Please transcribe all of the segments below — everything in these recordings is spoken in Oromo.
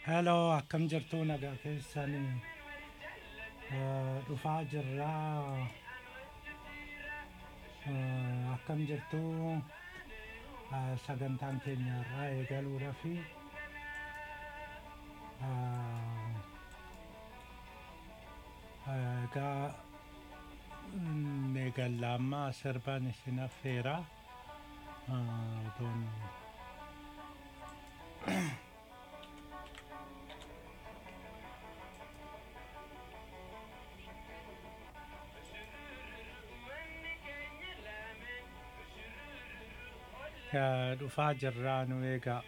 Hello, akkam jirtu nagaa keessanii Eh, dhufaa jirraa Eh, akkam jirtu Eh, sagantaan keenya irraa eegaluudha fi eh, egaa mm, eegalla amma sirban isin affeera Eh, otoon Eh, dhufaa jirraa nu eegaa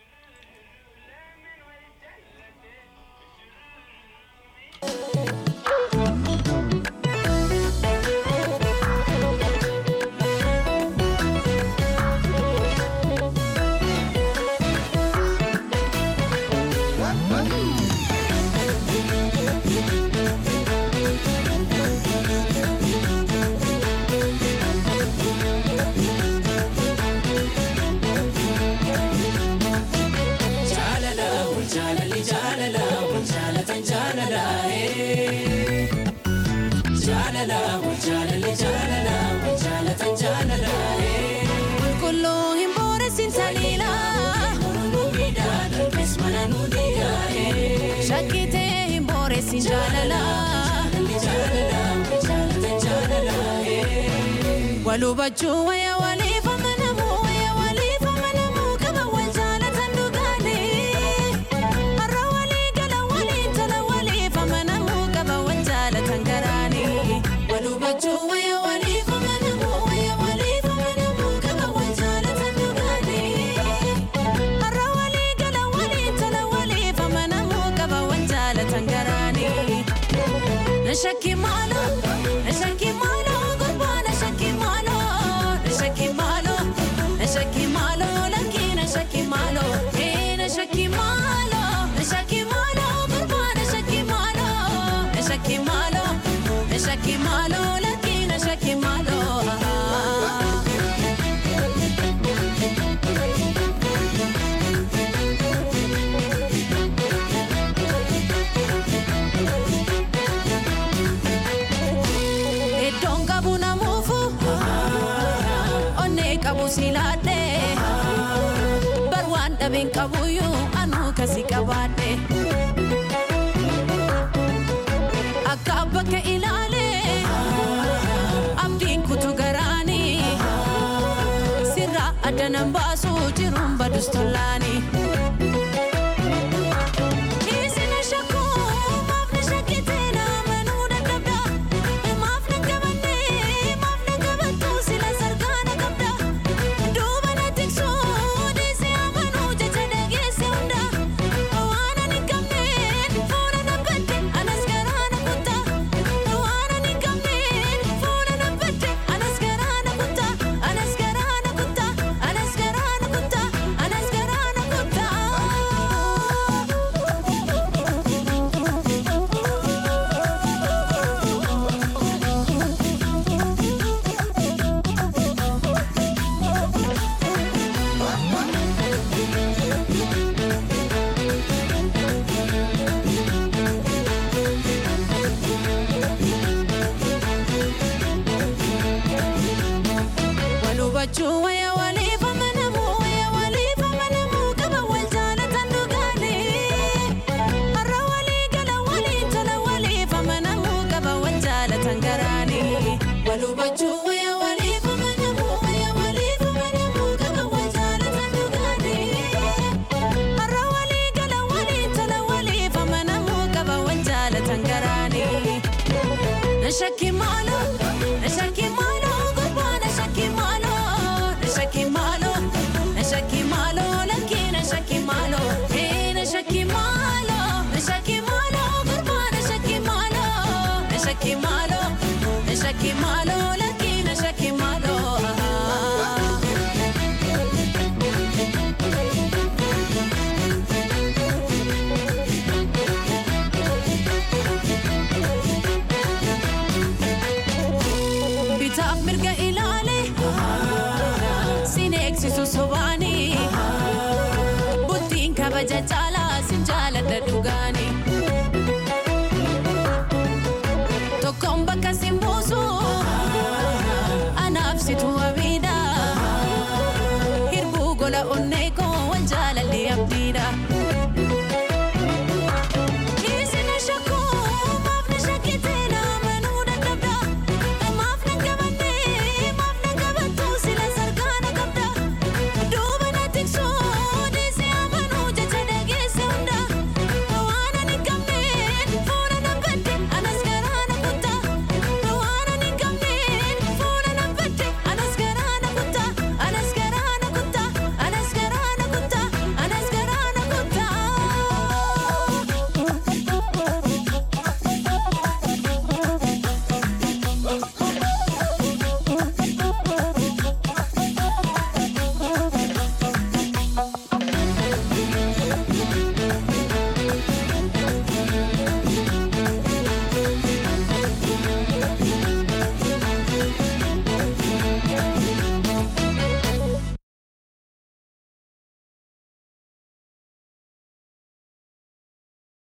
jaalala wal jaalalli jaalala wal jaalatan jaalala ee. jaalala wal jaalalli jaalala wal jaalatan jaalala ee. Qulqulluu hin booressin saliila. Mormuu miidhaa darbes mana nu diigaa ee. Shakkitee hin booressin jaalala. Jaalalli jaalala wal jaalatan jaalala ee. Wal hubachuu wayya waliif amanamuu wayya waliif amanamuu qaba wal jaalatan dhugaanii. Har'a walii gala waliin tola waliif amanamuu qaba wal jaalatan garaanii. Wal hubachuu wayya waliif amanamuu wayya waliif amanamuu qaba wal jaalatan dhugaanii. Har'a walii gala waliin tola waliif amanamuu qaba wal jaalatan garaanii. Na shakki maalo, na shakki maalo, gurbaa na shakki maalo, na shakki maalo, na shakki maalo, lakki na shakki maalo, eh na shakki maalo, na shakki maalo, gurbaa na shakki maalo, na shakki maalo, na shakki maalo, lakki na shakki maalo. Iddoon qabu namuufu onnee qabu silaadhe bar waan dhabeen qabuyyuu anuu kasi qabaadhe akka bakka ilaale abdiin kutu garaanii sirraa adda nan baasu jiruun badus tollaanii. Isin shakku maaf na shakkite naamanuu dadhabda maaf na qabanne maaf na qabattu sila sargaana qabda duuba na tiksu dhiisi amanuu jecha dhageesse hunda waan ani qabneen fuula na badde anas garaa na kutta waan ani qabneen fuula na badde anas garaa na kutta anas garaa na kutta anas garaa na kutta anas garaa na kutta. Wal hubachuu wayya waliif amanamuu wayya waliif amanamuu qaba wal jaalatan dhugaanii. Har'a walii gala waliin tola waliif amanamuu qaba wal jaalatan garaanii. Wal hubachuu wayya waliif amanamuu wayya waliif amanamuu qaba wal jaalatan dhugaanii. Har'a walii gala waliin tola waliif amanamuu qaba wal jaalatan garaanii. Na shakki maalo, na shakki maalo, gurbaa na shakki maalo, na shakki maalo, na shakki maalo, lakki na shakki maalo, eh na shakki maalo, na shakki maalo, gurbaa na shakki maalo, na shakki maalo, na shakki maalo, lakki na shakki maalo. bitaaf mirga ilaale sin eegsisu sobaanii bultiin kabaja caalaa sin jaaladha dhugaa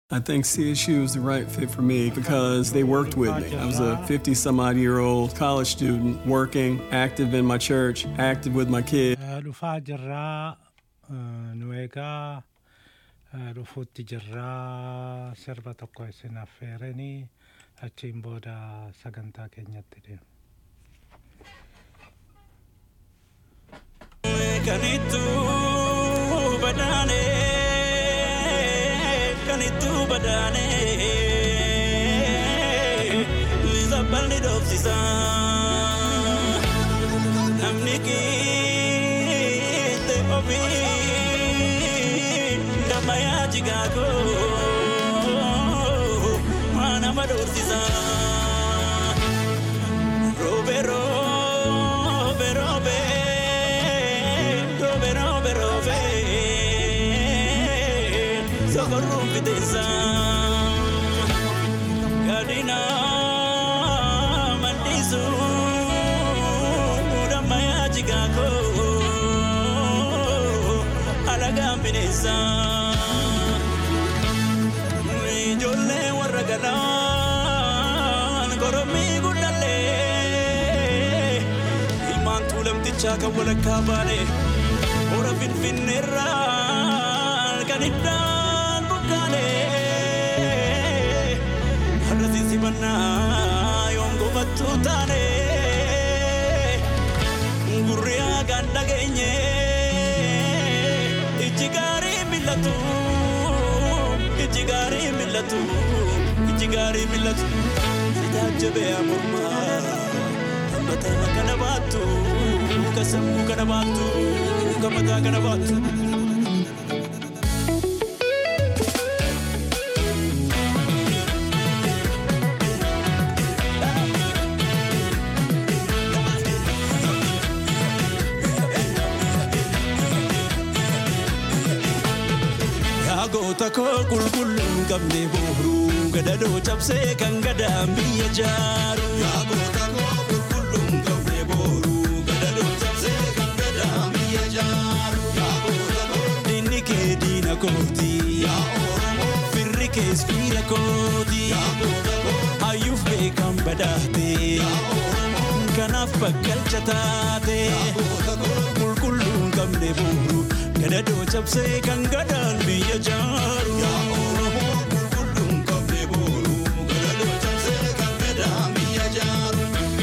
I think CSU is the right fit for me because they worked with me. I was a 50 some odd year old college student working, active in my church, active with my kids. Eh, dhufaa jirraa eh, nu eegaa eh, dhufuutti jirraa sirba tokko isin affeeranii achiin booda sagantaa keenyatti deemu. Kanitu badane, kanitu badane, Liza balni dofsisa. Namni kite ofi, damaya jigago, mana madofsisa. Robe, robe, robe, robe, robe, robe. Socorro fiteza. Gadina mandisu. Damaya jigako. Alaga binesa. Ijoollee warra galaan goromii guddallee ilmaan tuulamtichaa kan walakkaa baane hora finfinneerraa kan iddaan bukkaane har'a sinsibannaa yoom gofattuu taane gurri haagaan dhageenye ijji gaarii millatu ijji gaarii millatu ijji gaarii millatu tajaajabee amormaa mataa kana baattu ka sammuu kana baattu ka mataa kana baattu. Yaa goota koo qulqulluun qabne booruu gadadoo cabsee kan gadaan biyya jaaru. Yaa goota koo qulqulluun qabne booruu gadadoo cabsee kan gadaan biyya jaaru. Yaa goota koo diinni kee diina kooti. Yaa Oromoo firri kees fiira kooti. Yaa goota koo hayyuuf beekan badaate. Yaa Oromoo kanaaf bakkalcha taate. Yaa goota koo qulqulluun qabne booruu gadadoo cabsee kan gadaan biyya jaaru. Yaa Oromoo qulqulluun qabne booruu gadadoo cabsee kan gadaan biyya jaaru.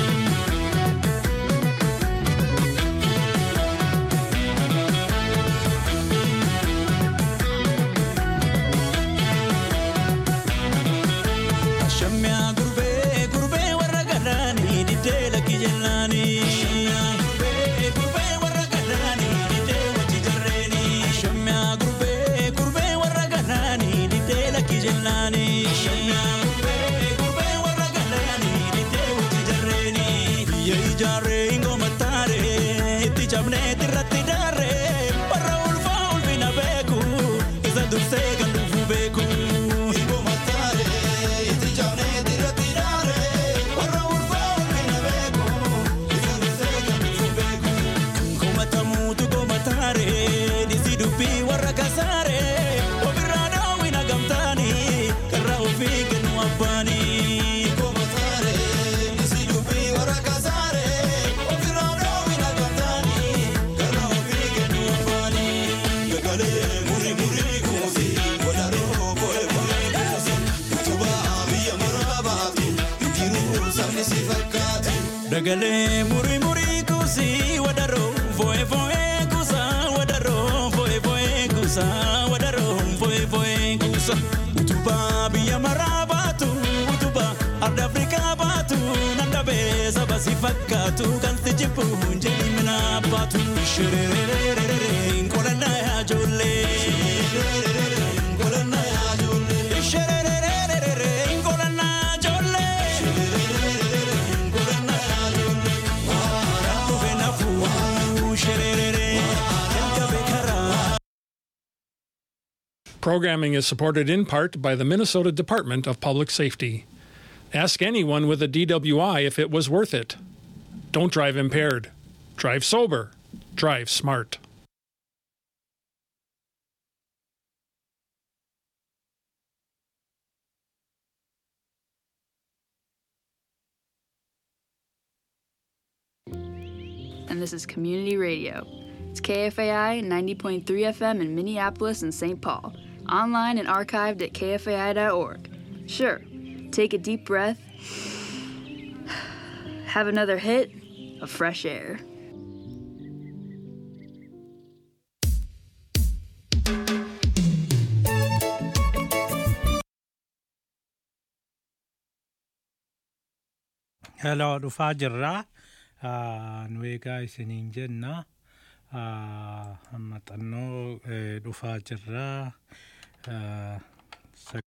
Shamyaa gurbee gurbee warra galaanii diddee lakki jennaanii. Shamyaa gurbee gurbee warra galaanii diddee wajji jarreeni. Shamyaa gurbee gurbee warra galaanii diddee lakki jennaanii. Shamyaa gurbee gurbee warra galaanii diddee wajji jarreeni. Biyya ijaarree ingoomattaaree itti cabnee irratti daarree warra ulfaa ulfina beeku isa dursee kan dhufu beeku. Ingoomattaaree itti cabnee irratti daarree warra ulfaa ulfina beeku isa dursee kan dhufu beeku. Komatamuutu komataaree dhisi dubbii warra kasaaree ofirraa daawwina gamtaanii karra ofii kennu abbaanii. Komataaree dhisi dubbii warra kasaaree ofirraa daawwina gamtaanii karra ofii kennu abbaanii. Gagalee muri muri kuusi wadaroo boye boye kuusi utubaa biyya maraa baatu ittiruu sabni si fakkaatu. Dagalee muri muri kuusi wadaroo boye boye kuusa wadaroo boye boye kuusa wadaroo boye boye kuusa utubaa biyya maraa baatu utubaa arda afrikaa baatu nandabee saba si fakkaatu kan si jibbu jedhi mina baatu shirererererere nkolannaa yaa ijoollee nkolannaa yaa ijoollee shirererererere nkolannaa yaa ijoollee nkolannaa yaa ijoollee dhufe nafuu shirerere jalqabe karaa. Programming is supported in part by the Minnesota Department of Public Safety. Ask anyone with a DWI if it was worth it. Don't drive impaired. Drive sober. Drive smart. this is community radio. It's KFAI 90.3 FM in Minneapolis and St. Paul, online and archived at kfai.org. Sure, take a deep breath, have another hit of fresh air. Hello, dhufaa jirra. Ah, Nu egaa isiniin jenna. Ah, Amma xannoo eh, dhufaa jirra. Ah, sa-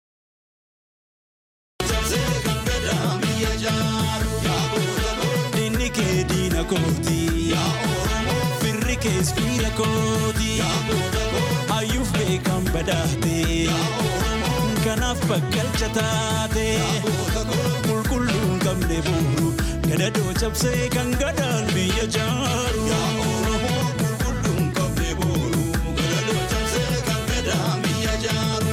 Inni kee diina kooti. Firri kees fiira kooti. Hayyuuf beekan badaate. Kanaaf bakkalcha taate. Qulqulluun qabne bouru. Gadadoo cabsee kan gadaan biyya jaaru. Qulqulluun qabne bouru. Gadadoo cabsee kan gadaan biyya jaaru.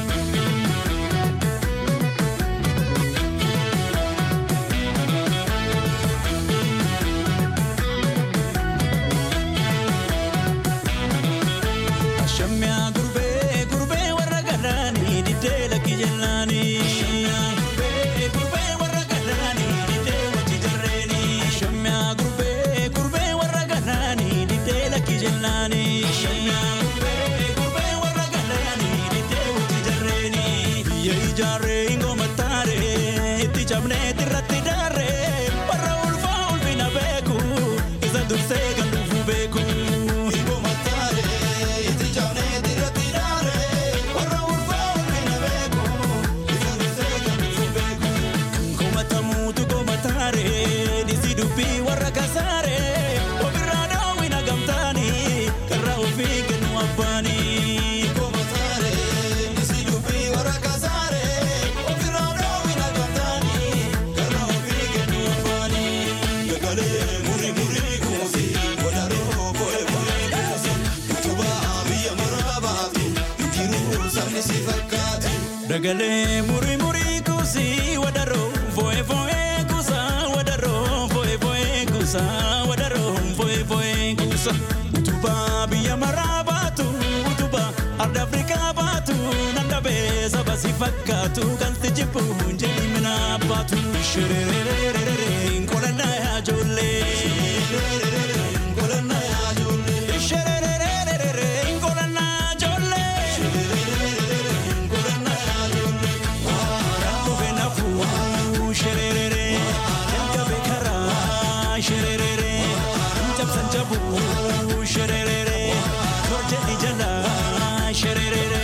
Shamyaa gurbee gurbee warra galaanii diddee lakki jallaanii. Gurbee gurbee warra galaanii diddee wajji jarreeni. Shamyaa gurbee gurbee warra galaanii diddee lakki jallaanii. Gurbee gurbee warra galaanii diddee wajji jarreeni. Biyya ijaarree ingoomattaaree itti cabnee irratti daarree warra ulfaa ulfina beeku isa dursee kan dhufu beeku. Ingoomattaaree itti cabnee irratti daarree warra ulfaa ulfina beeku isa dursee kan dhufu beeku. Komatamuutu komataaree dhisi dubbii warra kasaaree ofirraa daawwina gamtaanii karra ofii kennu abbaanii. Komataaree dhisi dubbii warra kasaaree ofirraa daawwina gamtaanii karra ofii kennu abbaanii. Gagalee muri muri kuusi wadaroo boye boye kuusi utubaa biyya maraabaatu jiruu sabni si fakkaatu. Dagalee muri muri kuusi wadaroo foe foe kuusa wadaroo foe foe kuusa wadaroo foe foe kuusa utubaa biyya maraabaatu utubaa arda afrikaa baatu nandabee saba si fakkaatu kan si jibbu jedhi mina baatu shirerererere nkolannaa yaa ijoollee nkolannaa yaa ijoollee shirerererere nkolannaa yaa ijoollee nkolannaa yaa ijoollee dhufe nafuu shirerere jalqabe karaa shirerere cabsan jabuu shirerere torjedhi jalaa shirerere.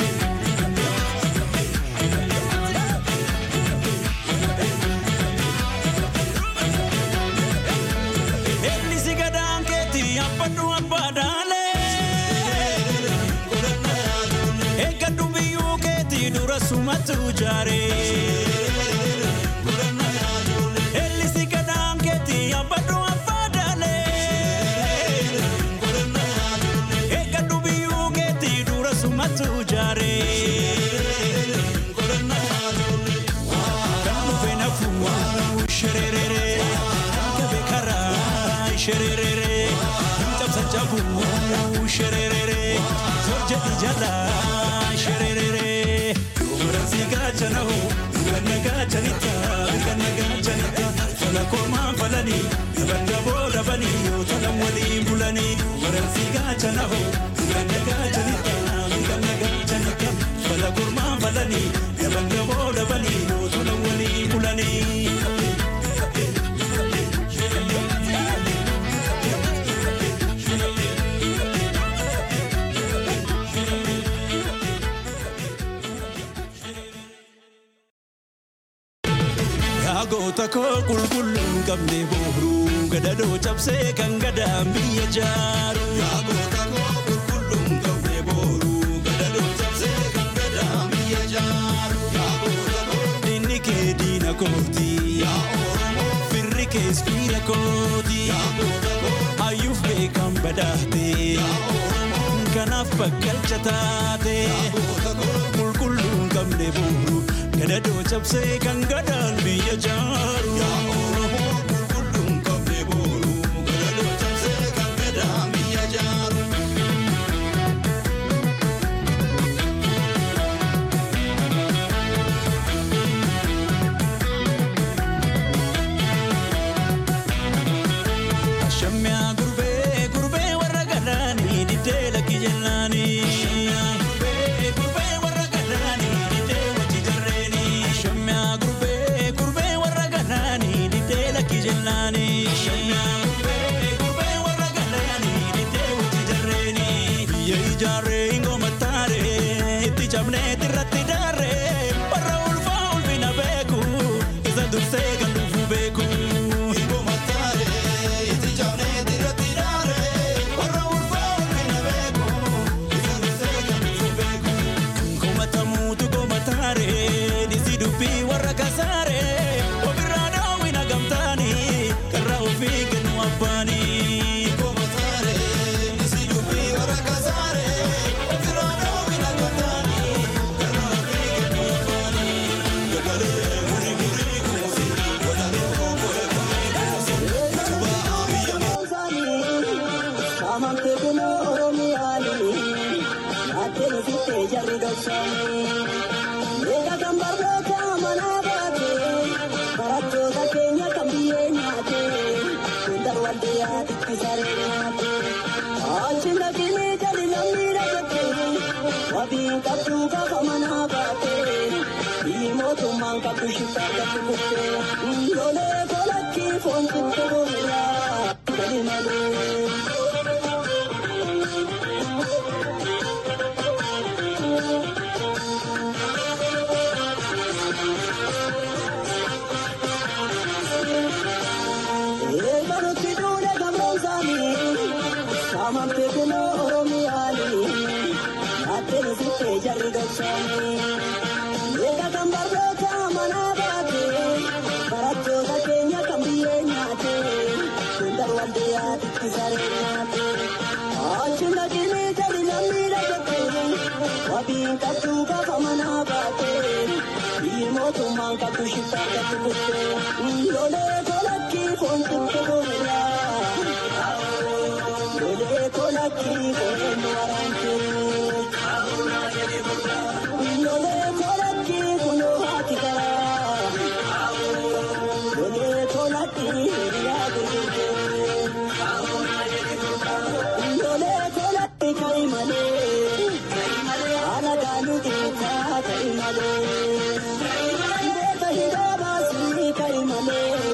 Ellisi gadaan keetii abbadhu abbaadhaalee. Eeggadhu biyyuu keetii dura sumatu jaaree. Ellisi gadaan keetii abbadhu abbaadhaalee. Eeggadhu biyyuu keetii dura sumatu jaaree. Kan dhufe nafuu shirerere gabe karaa shirerere cabsan jabuu shirerere torjedhi jalaa shirerere dubartii gaachana hoo ganna gaachanita ganna gaachanita fala kormaan falanii dabanda boodabanii yoo talan waliin bulanii dubartii gaachana hoo ganna gaachanita ganna gaachanita fala kormaan falanii dabanda boodabanii yoo talan waliin bulanii. Yaa goota koo qulqulluun qabne booruu gadadoo cabsee kan gadaan biyya jaaru. Yaa goota koo qulqulluun qabne booruu gadadoo cabsee kan gadaan biyya jaaru. Yaa goota koo diinni kee diina kooti. Yaa Oromoo firri kees fiira kooti. Yaa goota koo hayyuuf beekan badaate. Yaa Oromoo kanaaf bakkalcha taate. Yaa goota koo qulqulluun qabne booruu gadadoo cabsee kan gadaan biyya jaaru. Yaa Oromoo qulqulluun qabne booruu gadadoo cabsee kan biyya ijaarree ingoma taaree itti cabnee irratti daarree warra ulfaa ulfina beeku isa dursee kan dhufu beeku. Ingoma taaree itti cabnee irratti daarree warra ulfaa ulfina beeku isa dursee kan dhufu beeku. Komatamuutu komataaree dhisi dubbii warra kasaaree ofirraa daawwina gamtaanii karra ofii kennu abbaanii. Komataaree dhisi dubbii warra kasaaree ofirraa daawwina gamtaanii karra ofii kennu abbaanii. Gagalee muri muri kuusi walalee okolee kolee kuusi utubaa biyya Lolee kolakki foon sitti gurraa gadi malee. Eegalutti duudha gamroomsaanii saamamte kunoo Oromiyaanii naattee sittee jarri gabsaanii. Eega kan barnoota manaa baatee barattoota keenya kan biyyee nyaatee sundar waldee yaatitti saree nyaatee. Achi naqinee jali lammiidha jettee wabiin qabduu gaafa manaa baatee biyyi mootummaan qabdu shittaa qabdu kuttee lolee kolakki foon sitti gurraa lolee kolakki foon waraantee lolee kolakki kunoo haati garaa lolee kolakki hiriyaa gurgurtee lolee kolakki kai malee haala gaaluu xiqqaa kai malee beeka hidhaa baasii kai malee.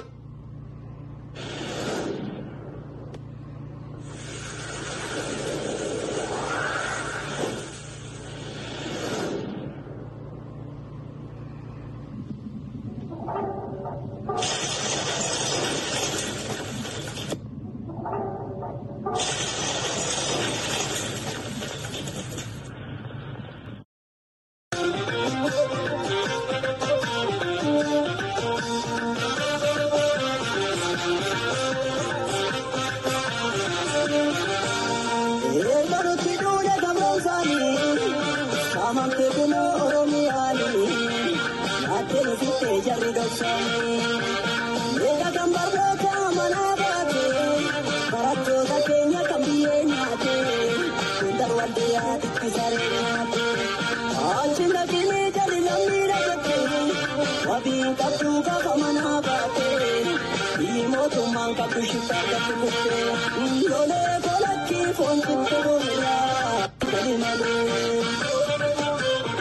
Eegalutti duudha gamroomsaanii saamamte kunoo Oromiyaanii naattee sittee jarri gabsaanii. Eega kan barnoota manaa baatee barattoota keenya kan biyyee nyaatee sundar waldee yaatitti saree nyaatee. Achi naqinee jali lammiidha jettee wabiin qabduu gaafa manaa baatee biyyi mootummaan qabdu shittaa qabdu kuttee lolee kolakki foon sitti gurraa gadi malee.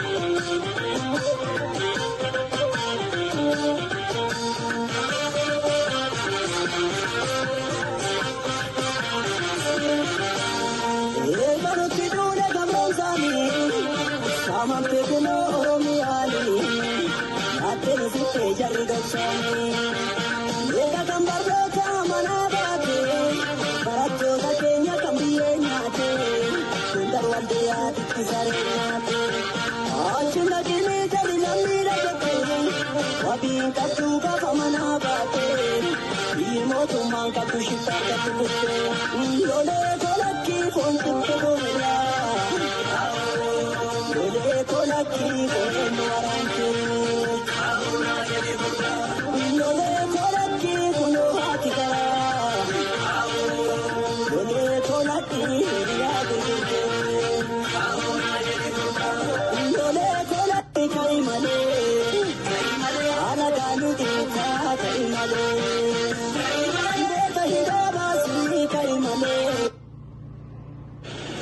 Eegalutti duudha gamroomsaanii saamamte kunoo Oromiyaanii naattee sittee jarri gabsaanii. Eega kan barnoota manaa baatee barattoota keenya kan biyyee nyaatee sundar waldee yaatitti saree nyaatee. Achi naqinee jali lammiidha jettee wabiin qabduu gaafa manaa baatee biyyi mootummaan qabdu shittaa qabdu kuttee lolee kolakki foon sitti gurraa lolee kolakki foon waraantee. Lolee kolakki kunoo haati garaa lolee kolakki hiriyaa gurgurtee lolee kolakki kai malee haala gaaluu xiqqaa kai malee beeka hidhaa baasii kai malee.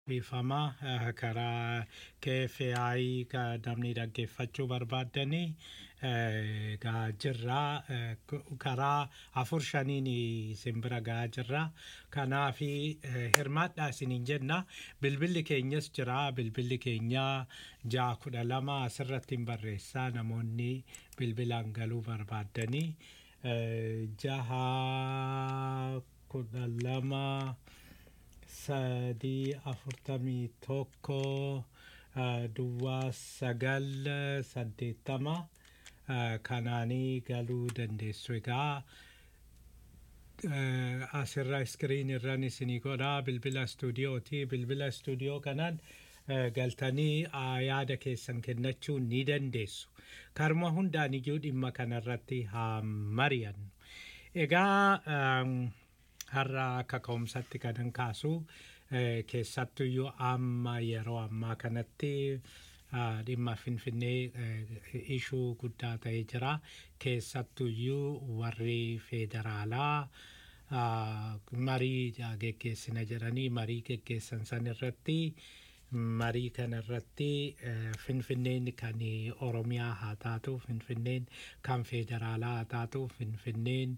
dhiifama eh, karaa KFI ka namni dhaggeeffachuu barbaaddanii eh, gaa jirraa eh, k- karaa afur shaniin simbira gaa jirra kanaafi eh, hirmaadhaa isiniin jenna bilbilli keenyas jira bilbilli keenya ja'a kudha lama asirratti hin barreessaa namoonni bilbilaan galuu barbaaddanii eh, jaha kudha lama sadii afurtamii tokko eh, duwwaa sagal eh, saddeettama eh, kanaanii galuu dandeessu egaa eh, asirra iskiriin irran isinii godha bilbila istuudiyooti bilbila istuudiyoo kanaan eh, galtanii ah, yaada keessan kennachuu ni dandeessu karma hundaan iyyuu dhimma kanarratti haa mari'annu egaa um, har'a akka ka'umsatti kanan kaasu eh, keessattuyyuu amma yeroo ammaa kanatti ah, dhimma finfinnee eh, ishuu guddaa ta'ee jira keessattuyyuu warri federaalaa ah, marii ah, geggeessina jedhanii marii geggeessan san irratti marii kana irratti eh, finfinneen kan oromiyaa haa taatu finfinneen kan federaalaa haa taatu finfinneen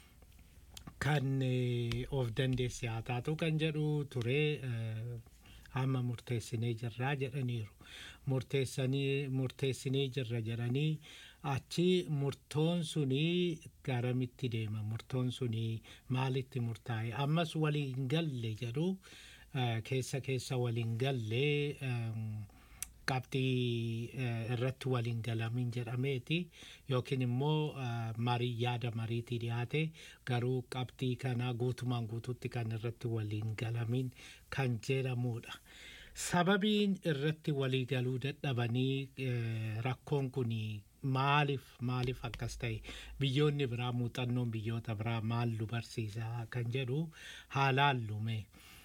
kan eh, of dandeesse haa taatu kan jedhu ture eh, amma murteessinee jirraa jedhaniiru murteessanii murteessinee jirra jedhanii achi murtoon sunii garamitti deema murtoon sunii maalitti murtaa'e ammas waliin galle jedhu eh, keessa keessa waliin galle ehm, qabxii eh, irratti waliin galamin jedhameeti yookiin immoo eh, marii yaada mariitii dhiyaate garuu qabxii kana guutumaan guututti kan irratti waliin galamin kan jedhamudha. Sababiin irratti walii galuu dadhabanii eh, rakkoon kun maaliif maaliif akkas ta'e biyyoonni biraa muuxannoon biyyoota biraa maal nu barsiisa kan jedhu haalaan lume.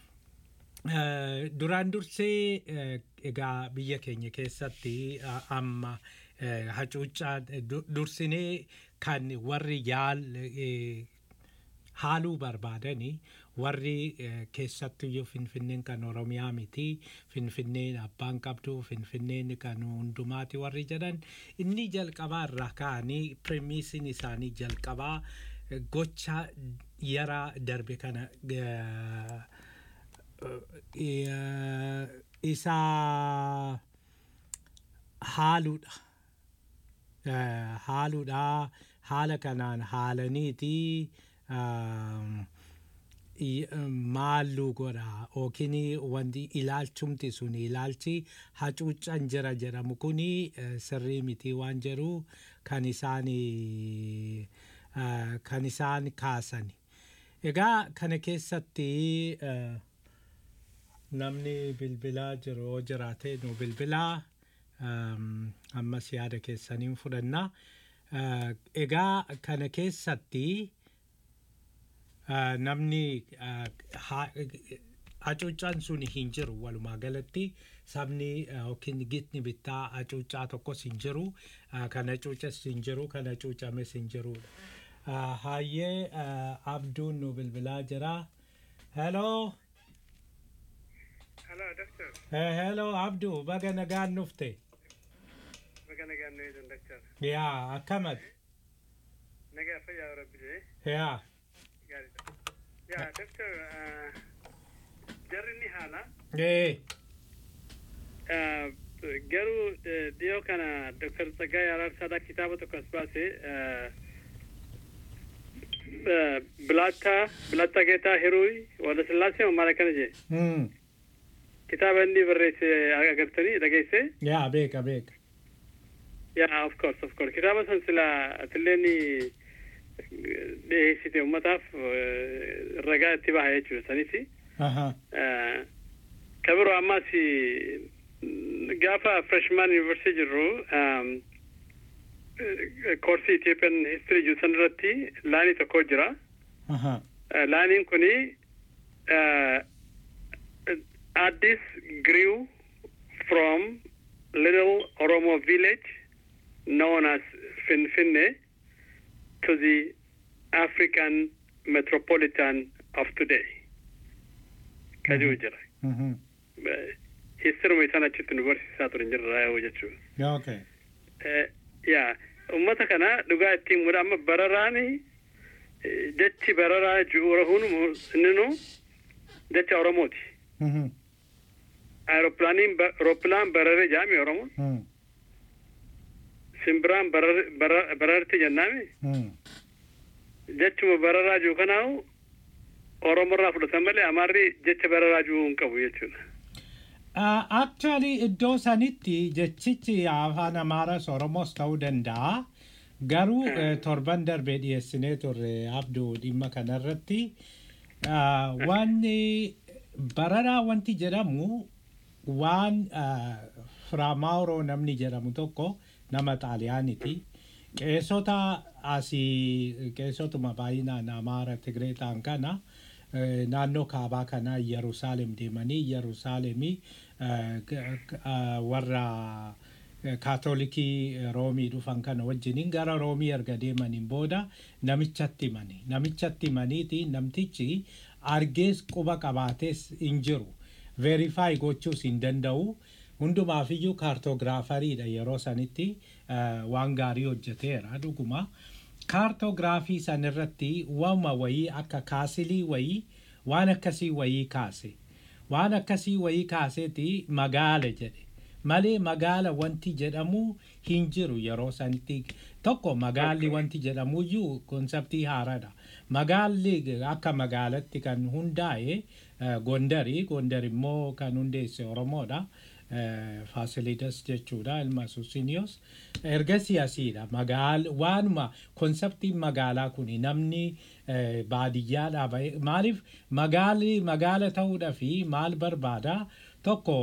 Eh, duraan dursee eh, egaa biyya keenya keessatti ah, amma eh, hacuuccaa eh, du- dursinee kan warri yaal eh, haaluu barbaadanii warri eh, keessattuyyuu finfinneen kan oromiyaa miti finfinneen abbaan qabdu finfinneen kan hundumaati warri jedhan inni jalqabaa irraa ka'anii premiisiin isaanii jalqabaa eh, gocha yara darbe kana eh, eh, isa haaluudha. Eh, haaluudha haala kanaan haalaniiti um, i- maallu godha yookiin wanti ilaalchumti sun ilaalchi hacuuccan jira jedhamu kuni eh, sirrii miti waan jedhu kan isaan eh, kan isaan kaasan egaa kana keessatti eh, namni bilbilaa jiru yoo jiraate nu bilbilaa um, ammas yaada keessaniin fudhanna Uh, egaa kana keessatti uh, namni uh, ha- hacuuccaan sun hin jiru walumaa galatti sabni uh, yookiin gitni bittaa hacuuccaa tokkos hin jiru uh, kan hacuucas hin jiru kan hacuucames hin jirudha. Uh, Hayyee uh, abduun nu bilbilaa jira. Hello. Hello, doctor. Eh, hello abduu baga nagaan nufte. Baga nagaan nu eedan, doctor. Yaa akkamati. Nagaa fayyaa rabbi jee. Yaa. Gaariidha. Yaa, doctor, uh, jarri ni haala. Eh. Uh, garuu uh, dhiyoo kana Dr. Tsaggaayee Araarsaadhaa kitaaba tokko as baase uh, uh, Bilaattaa Bilaattaa Geetaa Hiruuy Walda Sillaasee maal akkana jee Mm. kitaaba inni barreesse agartanii dhageesse Yaa beeka beeka. yaa of course of course kitaaba san sila atilleen dhiyeessite ummataaf uh, ragaa itti baha jechuudha sanis Aha. uh, kabiroo ammas gaafa freshman university jirru um, koorsii Ethiopian history jiru san irratti laanii tokko jira. Aha. Uh, laaniin kuni uh, Addis grew from little Oromo village known as Finfinne to the African metropolitan of today. Kajuu jira. Mhm. histiruma isaan achitti nu barsiisaa turan jirra yoo jechuudha. Okay. yaa ummata kana dhugaa ittiin mudha amma bararaani eh, jechi bararaa ju'uura hunumu inninu jecha oromooti Mhm. aeroplaaniin ba- aeroplaan barare jaami oromoon Mm. simbiraan barare- bara- bararti jennaami Mm. jechuma bararaa jiru kanaahu oromorraa fudhatan malee amaarri jecha bararaa jiru hin qabu jechuudha Uh, actually iddoo sanitti jechichi afaan amaaras oromos ta'uu danda'a garuu eh, torban darbee dhiyeessinee turre abduu dhimma kanarratti uh, wanni bararaa wanti jedhamu waan uh, firaamaawuroo namni jedhamu tokko nama xaaliyaaniti qeessota asii qeessotuma baay'inaan amaara tigree ta'an kana eh, naannoo kaabaa kanaa yerusaalem deemanii yerusaalemii eh, g- g- ah, warra eh, kaatolikii roomii dhufan kana wajjiniin gara roomii erga deemaniin booda namichatti himani namichatti himaniiti namtichi argees quba qabaatees hin jiru verify gochuus hin danda'u hundumaafiyyuu kaartoogiraafariidha yeroo sanitti eh, waan gaarii hojjeteera dhuguma kaartoogiraafii san irratti wama wayii akka kaasilii wayii waan akkasii wayii kaase waan akkasii wayii kaaseeti magaala jedhe malee magaala wanti jedhamu hin jiru yeroo sanitti tokko magaalli wanti jedhamuyyuu konseptii haaraadha magaalli akka magaalatti kan hundaa'e eh, gondari gondar immoo kan hundeesse oromoodha eh, faasilidas jechuudha ilma susiniyoos ergasii asiidha magaal waanuma konseptiin magaalaa kun namni eh, baadiyyaadhaa ba'e maaliif magaalli magaala ta'uudha fi maal barbaada tokko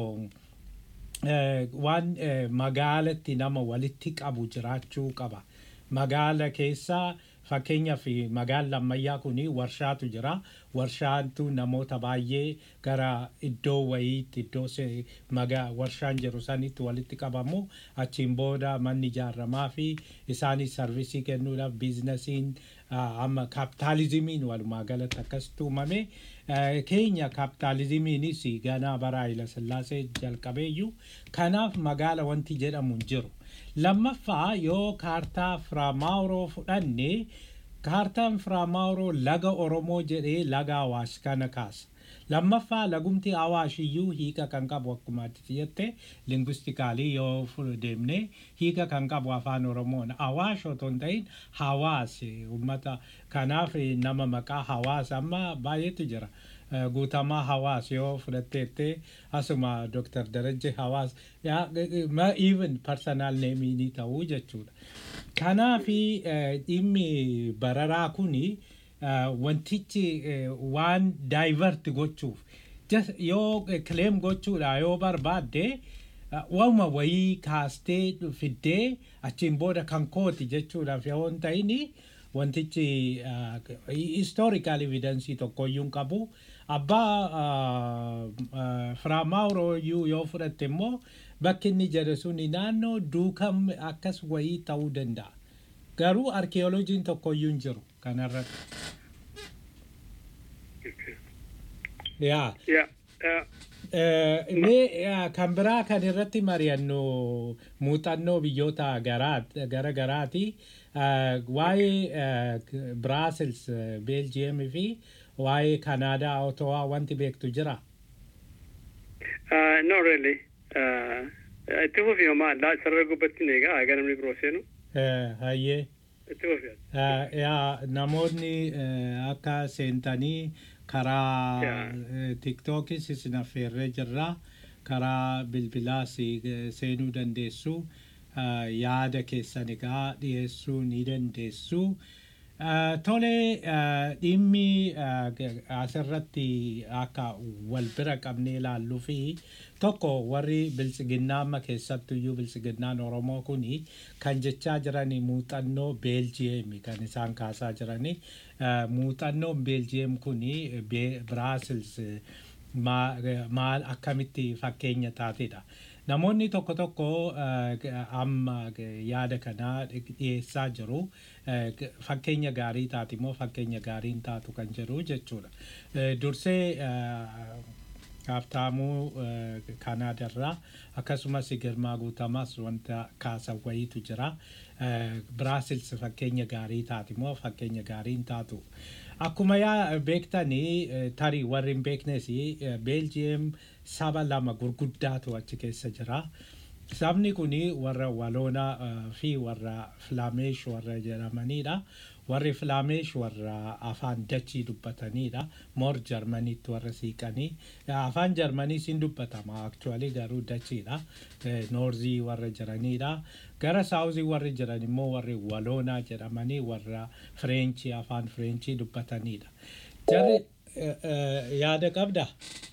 eh, waan eh, magaalatti nama walitti qabu jiraachuu qaba magaala keessaa fakkeenyaaf magaalli ammayyaa kun warshaatu jira warshaantu namoota baay'ee gara iddoo wayiitti iddoo se- maga- warshaan jiru sanitti walitti qabamu achiin booda manni ijaaramaa fi isaanis sarvisii kennuudhaaf biizinasiin ah, amma kaapitaalizimiin walumaa galatti akkasitti uumame Eh, keenya kaapitaalizimiinis ganaa bara Haayila Sillaasee jalqabeeyyuu kanaaf magaala wanti jedhamu hin jiru lammaffaa yoo kaartaa firaamaawuroo fudhanne kaartaan firaamaawuroo laga oromoo jedhee laga awaash kana kaasa lammaffaa lagumti awaash iyyuu hiika kan qabu akkuma ati jette lingwistikaalii yoo fu- deemne hiika kan qabu afaan oromoon awaash otoo hin ta'in hawaas ummata kanaaf nama maqaa hawaas amma baay'eetu jira Eh, guutamaa hawaas yoo fudhatteette asuma Dr. Darajje hawaas yaa, eh, ma even personal name ni ta'uu jechuudha. Kanaafi eh, dhimmi bararaa kuni eh, wantichi eh, waan divert gochuuf just yoo claim gochuudha yoo barbaadde uh, waanuma wayii kaastee fiddee achiin booda kan kooti jechuudhaaf yoo hin ta'ini wantichi uh, historical evidence tokkoyyuu hin qabu abbaa uh, uh, firaamaawurooyyuu yoo fudhatte immoo bakki inni jedhe suni naannoo duukam akkas wayii ta'uu danda'a garuu arkeeoloojiin tokkoyyuu hin jiru kanarratti yaa yaa yaa Eh, mee eh, kan biraa kan irratti mari'annu muuxannoo biyyoota garaa- gara garaati Eh, waa'ee biraasils beeljiyeem fi waa'ee kanaadaa otowaa wanti beektu jira Uh, no really. Uh, itti fufi homaa laa sarara gubbattiin egaa egaa namni biroo seenu Eh, hayyee itti fufi. Eh, yaa namoonni eh, akka seentanii karaa Yaa. eh, tiktookis isin affeerree jirra karaa bilbilaas eh, seenuu dandeessu Eh, yaada keessan egaa dhiyeessuu ni dandeessu Eh, tole eh, dhimmi eh, g- asirratti akka wal bira qabnee ilaalluu fi tokko warri biltsiginnaa amma keessattuyyuu biltsiginnaan oromoo kuni kan jechaa jirani muuxannoo beeljiyeemi kan isaan kaasaa jirani Eh, muuxannoon beeljiyeem kuni Be- biraasils eh, maa- eh, maal akkamitti fakkeenya taatedha namoonni tokko tokko eh, g- amma g- yaada kanaa dhiyeessaa jiru eh, g- fakkeenya gaarii taati immoo fakkeenya gaarii hin taatu kan jedhu jechuudha Eh, dursee eh, Haabtaamuu eh, Kaanaadarraa akkasumas Girmaa Guutamaas wanta kaasan wayiitu jira. Eh, Biraasils fakkeenya gaarii taati moo fakkeenya gaarii hin taatu. Akkuma yaa beektanii eh, tarii warri hin beeknes eh, Beeljiyeem saba lama gurguddaatu achi keessa jira. Sabni kun warra Waloonaa eh, fi warra Filaameesh warra jedhamanidha. Warri Filaameesh warra afaan Dachii dubbatanidha. Moor Jarmaniitti warra siiqanii. Afaan Jarmanii siin dubbatama. Aktuwaalii garuu Dachiidha. Eh, Noorzii warra jiranidha. Gara Saawuzii warri jiran immoo warri Waloonaa jedhamanii warra Fireenchii afaan Fireenchii dubbatanidha. Jarri eh, eh, yaada qabda?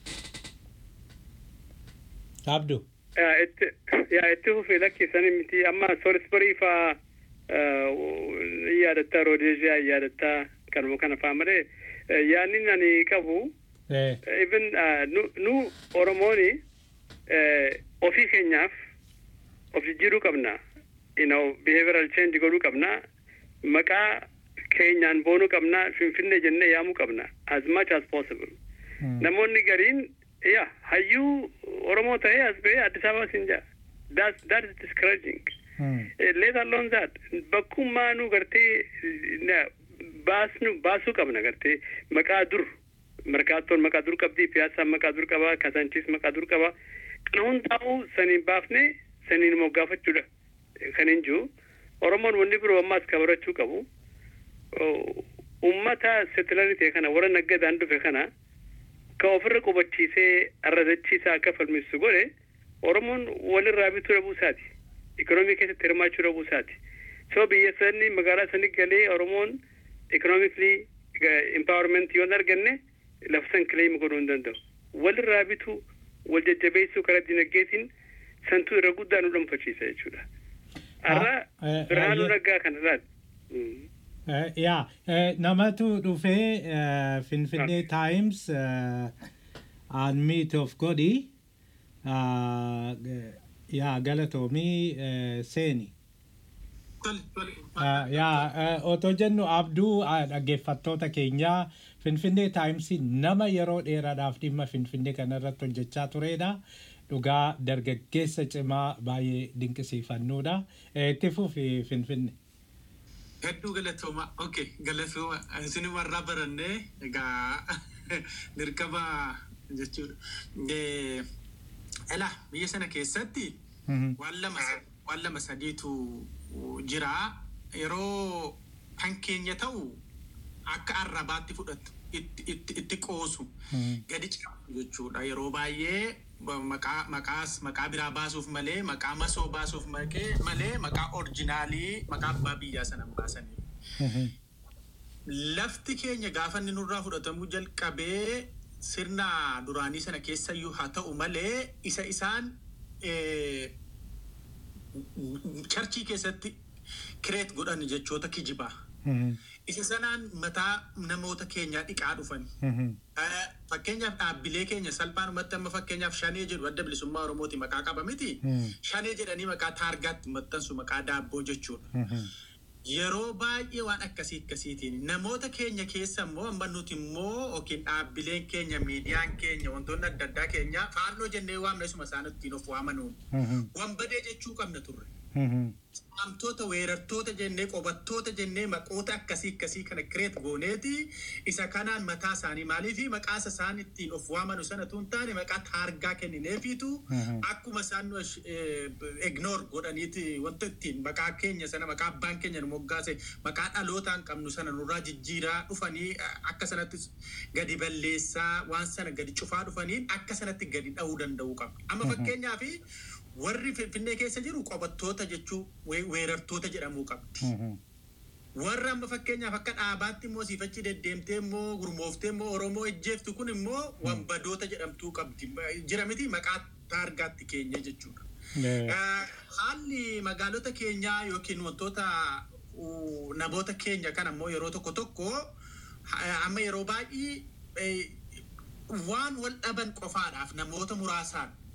Qabdu? yaa itti yaa itti fufee lakkisan miti amma soorisbarii faa ni yaadatta roodeeziyaa yaadatta kanuma kana faa malee eh, yaanni ani qabu Eh, even nu nu oromooni eh, ofii keenyaaf of jijjiiruu qabna you know behavioral change godhuu qabna maqaa keenyaan boonuu qabna finfinnee jennee yaamuu qabna as much as possible mm, namoonni gariin ya hayyuu oromoo ta'ee as ba'ee addis ababa siin jaa that that is discouraging mm, Eh, let alone that bakkummaa nu gartee na- baasnu baasuu qabna gartee maqaa dur markaattoon maqaa dur qabdi piyaassaan maqaa dur qaba kasanchiis maqaa dur qaba kana hundaa'u saniin baafne saniin moggaafachuudha kan hin jiru oromoon wanni biroo ammaas kabarachuu qabu Oh, ummata setilarii ta'e kana warra naggadaan dhufe kana ka ofirra qubachiisee arradachiisaa akka falmisu godhe oromoon walirraa bituu dhabuu isaati ikoonoomii keessatti hirmaachuu dhabuu isaati so biyya sani magaalaa sani galee oromoon ikoonoomikli impaawarmentii yoon arganne lafsan kileem godhuu hin danda'u walirraa bituu wal jajjabeessuu karaa dinagdeetiin santuu irra guddaa nu dhuunfachiisa jechuudha har'a Ah, eh, birhaanuu eh, naggaa kana laal Mm. eh, yaa eh, namatu dhufee eh, Finfinnee Times aan meet of godhi Ah, eh, yaa galatoomii eh, seeni. Ah, yaa eh, otoo jennu abduu ah, dhaggeeffattoota keenyaa Finfinnee Taayimsii nama yeroo dheeraadhaaf dhimma Finfinnee kanarratti hojjechaa turedha. Dhugaa dargaggeessa cimaa baay'ee dinqisiifannuudha. Eh, Itti fufi Finfinnee. Hedduu galatooma. Okay, galatooma. Isin warraa barannee egaa dirqama jechuudha. Eh, Elaa biyya sana keessatti Mhm. waan lama waan lama sadiitu jira. Yeroo kan keenya ta'u akka arrabaatti fudhatu itti- itti itti qoosu Mhm. gadi cabu jechuudha. Yeroo baay'ee ba- maqaa maqaas maqaa biraa baasuuf malee maqaa masoo baasuuf makee- malee maqaa orjinaalii maqaa abbaa biyyaa sana hin baasaniif. Mhm. Lafti keenya gaafa inni nurraa fudhatamuu jalqabee sirna duraanii sana keessayyuu haa ta'u malee isa isaan eh, charchii keessatti kireet godhan jechoota kijibaa. Mhm. Isa sanaan mataa namoota keenyaa dhiqaa dhufan. Mhm. Eh, Fakkeenyaaf dhaabbilee keenya salphaanumatti amma fakkeenyaaf shanee jedhu adda bilisummaa Oromooti maqaa qaba miti. Mm. Shanee jedhanii maqaa taargaatti maxxansu maqaa daabboo jechuudha. Mhm. Yeroo baay'ee waan akkasii akkasiitiin namoota keenya keessa immoo amma nuti immoo yookiin dhaabbileen keenya miidiyaan keenya wantoonni adda addaa keenya faarnoo jennee waamna isuma isaan ittiin of waamanuun Mhm. wanbadee jechuu qabna turre. Mhm. Amtoota weerartoota jennee qobattoota jennee maqoota akkasii akkasii kana kireet gooneeti isa kanaan mataa isaanii maaliif maqaasa isaan ittiin of waamanu sana tun taane maqaa taargaa kennineefiitu Mhm. akkuma isaan nu ignoor godhaniiti wanta ittiin maqaa keenya sana maqaa abbaan keenya nu moggaase maqaa dhalootaan qabnu sana nurraa jijjiiraa dhufanii eh, akka sanatti gadi balleessaa waan sana gadi cufaa dhufaniin akka sanatti gadi dha'uu danda'uu qabna. Amma fakkeenyaaf warri finfinnee keessa jiru qobattoota jechuu we- weerartoota jedhamuu qabdi. Mhm. Warra amma fakkeenyaaf akka dhaabaatti immoo siifachi deddeemtee immoo gurmooftee immoo Oromoo ejjeeftu kun immoo wanbadoota jedhamtuu qabdi. Jira miti maqaa taargaatti keenya jechuudha. Eh, Eh, Haalli magaalota keenyaa yookiin wantoota uh, namoota keenya kan ammoo yeroo tokko tokko ha- amma yeroo baay'ee eh, waan wal dhaban qofaadhaaf namoota muraasaan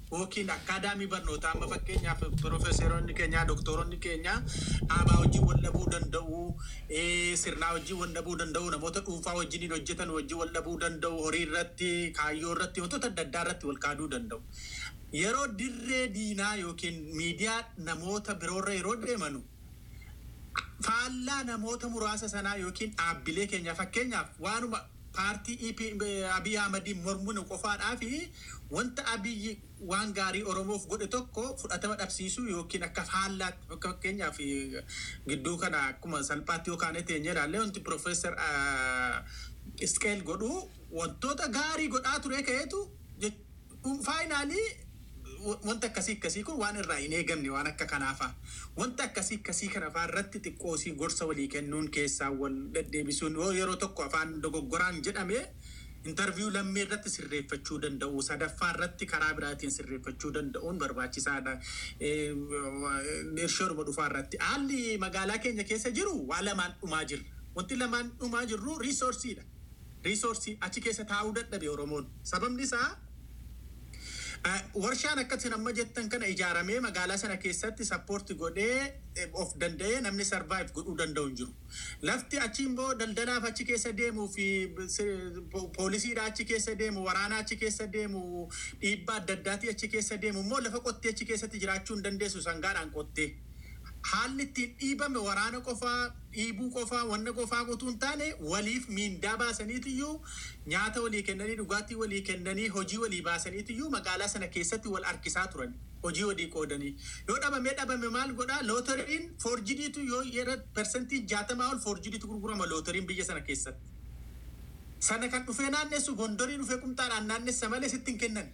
yookiin akkaadaamii barnootaa amma fakkeenyaaf piroofeesaroonni keenya doktoroonni keenya dhaabaa wajjin wal dhabuu danda'u sirnaa wajjin wal dhabuu danda'u namoota dhuunfaa wajjiniin hojjetan wajjin wal dhabuu danda'u horii irratti kaayyoo irratti wantoota adda addaa irratti wal kaaduu danda'u. Yeroo dirree diinaa yookiin miidiyaa namoota biroorra yeroo deemanu faallaa namoota muraasa sanaa yookiin dhaabbilee keenya fakkeenyaaf waanuma paartii Abiy Ahmadiin mormuun qofaadhaa fi wanta Abiy waan gaarii Oromoof godhe tokko fudhatama dhabsiisuu yookiin akka faallaatti akka fakkeenyaaf gidduu kana akkuma salphaatti yookaan teenye ilaallee wanti Piroofeesar Isqeel godhu wantoota gaarii godhaa ture ka'eetu faayinaalii wanta akkasii akkasii kun waan irraa hin eegamne waan akka kanaafa wanta akkasii akkasii kanafaa irratti xiqqoosii gorsa walii kennuun keessaa wal deddeebisuun yoo yeroo tokko afaan dogoggoraan jedhame intarviyuu lammii irratti sirreeffachuu danda'u sadaffaa irratti karaa biraatiin sirreeffachuu danda'uun barbaachisaadha. Irshooruma dhufaa irratti haalli magaalaa keenya keessa jiru waa lamaan dhumaa jirra. Wanti lamaan dhumaa jirru riisoorsiidha. Riisoorsii achi keessa taa'uu dadhabe Oromoon. Sababni isaa warshaan akkasiin amma jettan kana ijaaramee magaalaa sana keessatti sappoorti godhee of danda'ee namni sarvaayiv godhuu danda'u hin jiru. Lafti achi immoo daldalaaf achi keessa deemuu fi poolisiidha achi keessa deemu waraanaa achi keessa deemu dhiibbaa adda addaatii achi keessa deemu immoo lafa qottee achi keessatti jiraachuu hin dandeessu sangaadhaan qottee. Haalli ittiin dhiibame waraana qofaa dhiibuu qofaa wanna qofaa qotuu hin taane waliif miindaa baasaniitiyyuu nyaata walii kennanii dhugaatii walii kennanii hojii walii baasaniitiyyuu magaalaa sana keessatti wal harkisaa turan hojii walii qoodanii yoo dhabamee dhabame maal godhaa lootariin foorjidiitu yoo yeroo persentii jaatamaa ol foorjidiitu gurgurama lootariin biyya sana keessatti. Sana kan dhufee naannessu gondorii dhufee qumxaadhaan naannessa malee sitti hin kennan.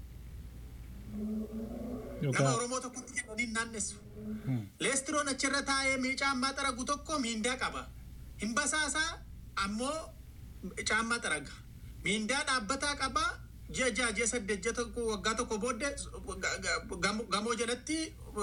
Nama Oromoo tokkotti kennanii naannessu. Leestiroon achirra taa'ee caammaa xaragu tokko miindaa qaba. Hin basaasaa ammoo caammaa xaraga. Miindaa dhaabbataa qaba. Ji'a ja'a ji'a saddeet ji'a tokko waggaa tokko booddee gamoo jalatti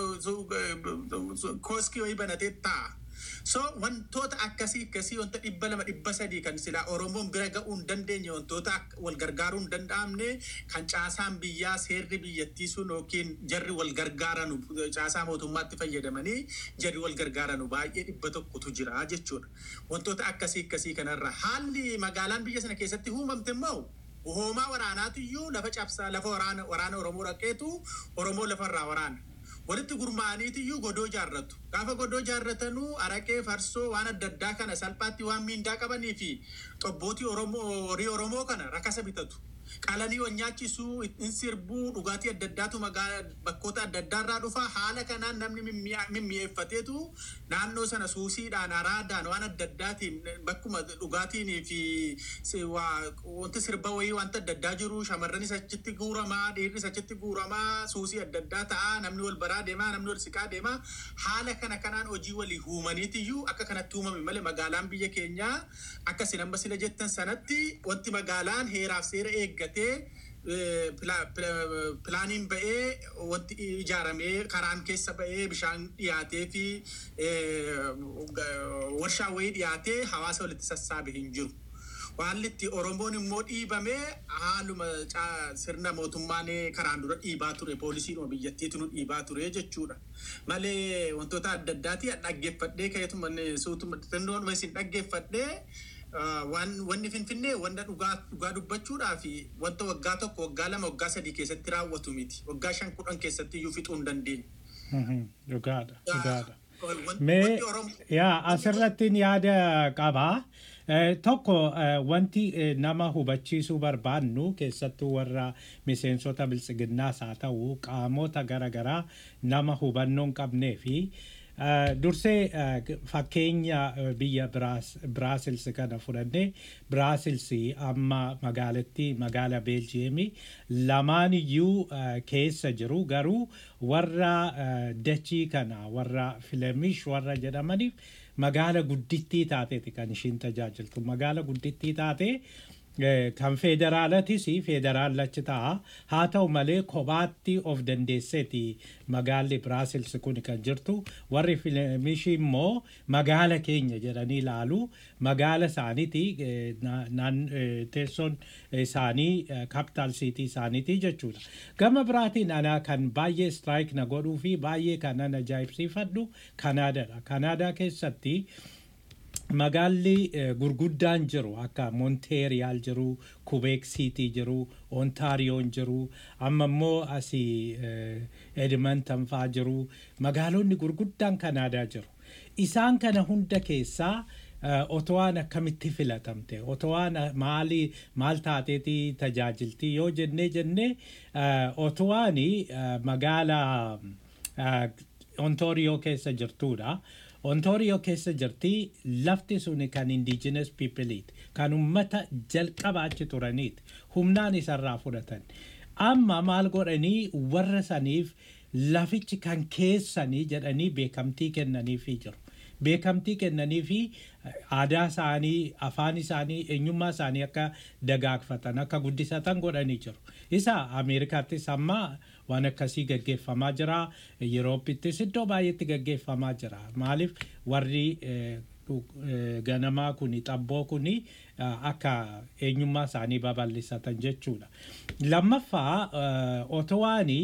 kooskii wayii banatee taa'a. So wantoota akkasii akkasii wanta dhibba lama dhibba sadii kan silaa Oromoon bira ga'uu hin dandeenye wantoota wal gargaaruu hin danda'amne kan caasaan biyyaa seerri biyyattii sun yookiin jarri wal gargaaranu caasaa mootummaatti fayyadamanii jarri wal gargaaranu baay'ee dhibba tokkotu jira jechuudha. Wantoota akkasii akkasii kanarra haalli magaalaan biyya sana keessatti uumamte immoo hoomaa waraanaatiyyuu lafa cabsaa lafa waraana waraana Oromoo dhaqeetu Oromoo lafarraa waraana. walitti gurmaa'aniitiyyuu godoo jaarratu. Gaafa godoo jaarratanuu araqee farsoo waan adda addaa kana salphaatti waan miindaa qabanii fi xobbootii Oromoo horii Oromoo kana rakasa bitatu. Qalanii wal nyaachisuu, ittiin sirbuu, dhugaatii adda addaatu magaalaa bakkoota adda addaarraa dhufa. Haala kanaan namni mimmi'eeffateetu naannoo sana suusiidhaan, araadaan waan adda addaatiin bakkuma dhugaatiin fi wanti sirba wayii wanta adda addaa jiru shamarranis achitti guuramaa, dhiirris achitti guuramaa, suusii adda addaa ta'a, namni wal baraa deemaa, namni wal siqaa deemaa. Haala kana kanaan hojii walii uumaniitiyyuu akka kanatti uumame malee magaalaan biyya keenyaa akka isin amma sila jettan sanatti wanti magaalaan heeraaf seera eeggatee pilaaniin ba'ee wanti ijaaramee karaan keessa ba'ee bishaan dhiyaatee fi warshaa wayii dhiyaatee hawaasa walitti sassaabe hin jiru. Haalli itti Oromoon immoo dhiibame haaluma sirna mootummaan karaan dura dhiibaa ture poolisiin biyyattiitu nu dhiibaa ture jechuudha. Malee wantoota adda addaati dhaggeeffadhee ka'eetuma suutuma xinnoon isin dhaggeeffadhee wanni finfinnee wanta dhugaa dubbachuudhaa fi wanta waggaa tokko waggaa lama waggaa sadii keessatti raawwatu miti waggaa shan kudhan keessatti iyyuu fixuu hin dandeenye. Dhugaadha. Dhugaadha. Mee yaa asirratti yaada qabaa. Tokko wanti nama hubachiisuu barbaannu keessattuu warra miseensota biltsiginnaas haa ta'u qaamota garaagaraa nama hubannoo hin qabnee fi dursee fakkeenya biyya Biraasils kana fudhannee Biraasils amma magaalattii magaala Beeljiyeemii lamaan iyyuu keessa jiru garuu warra dachii kana warra Filemish warra jedhamaniif magaala guddittii taateeti kan ishiin tajaajiltu magaala guddittii taate Eh, kan federaalatis federaalachi ta'a haa ta'u malee kophaatti of dandeesseeti magaalli biraasils kun kan jirtu warri fiilmishii immoo magaala keenya jedhanii ilaalu magaala isaaniiti eh, na- naan- eh, teessoon isaanii kaapitaal siitii isaaniiti jechuudha gama biraatiin anaa kan baay'ee strike na godhuu fi baay'ee kan an ajaa'ibsiifadhu kanaadaadha kanaadaa keessatti magaalli eh, gurguddaan jiru akka monteeriyaal jiru kubeek siitii jiru ontaariyoon jiru amma immoo asii eh, edmonton faa jiru magaalonni gurguddaan kanaadaa jiru isaan kana hunda keessaa eh, otowaan akkamitti filatamte otowaan maali maal taateeti tajaajilti yoo jennee jennee eh, otowaani eh, magaala eh, ontaariyoo keessa jirtuudha. Ontaariyoo keessa jirti lafti suni kan indigenous peopleiti kan ummata jalqaba achi turaniiti humnaan isarraa fudhatan amma maal godhanii warra saniif lafichi kan keessanii jedhanii beekamtii kennaniifii jiru. Beekamtii kennanii fi aadaa isaanii, afaan isaanii, eenyummaa isaanii akka dagaagfatan, akka guddisatan godhanii jiru. Isa Ameerikaattis amma waan akkasii gaggeeffamaa jira. Yerooppittis iddoo baay'eetti gaggeeffamaa jira. Maaliif warri eh, eh, ganamaa kuni xabboo kuni eh, akka eenyummaa isaanii babal'isatan jechuudha. Lammaffaa eh, otowaanii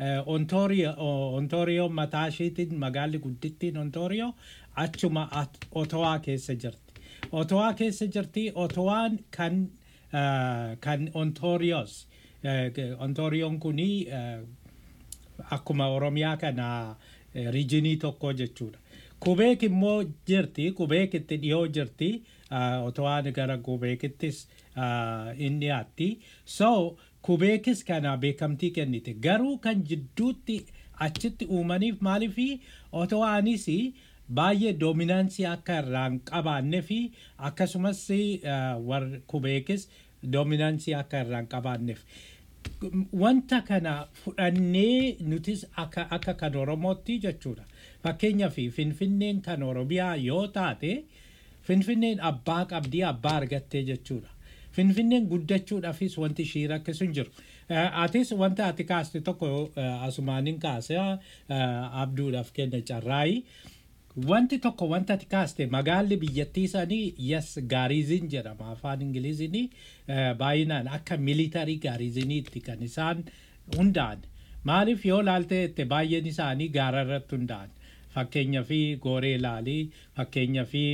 ontaariyoo mataa isheetiin magaalli guddittiin ontaariyoo achuma at- otowaa keessa jirti. Otowaa keessa jirti otowaan kan eh, kan ontaariyoos ontaariyoon kuni eh, akkuma oromiyaa kana eh, riijinii tokko jechuudha. Kubeek immoo jirti kubeekitti dhiyoo jirti ah, otowaan gara kubeekittis ah, in dhiyaatti. So kubeekis kana beekamtii kennite garuu kan jidduutti achitti uumaniif maaliifi otowaanis baay'ee doominaansii akka irraan qabaanne fi akkasumas ah, warri kubeekis doominaansii akka irraan qabaanneef. wanta kana fudhannee nutis akka akka kan oromootti jechuudha fakkeenyaaf finfinneen kan oromiyaa yoo taate finfinneen abbaa qabdii abbaa argattee jechuudha finfinneen guddachuudhaafis wanti ishii rakkisu hin jiru Eh, atis wanta ati kaaste tokko eh, asumaaniin kaase eh, abduudhaaf kenna carraayi wanti tokko wanta ati kaaste magaalli biyyattii sanii yes gaariizin jedhama afaan ingiliziin baay'inaan akka militarii gaariiziniitti kan isaan hunda'an maaliif yoo laalte itti baay'een isaanii gaara irratti hunda'an fakkeenya fi gooree laalii fakkeenya fi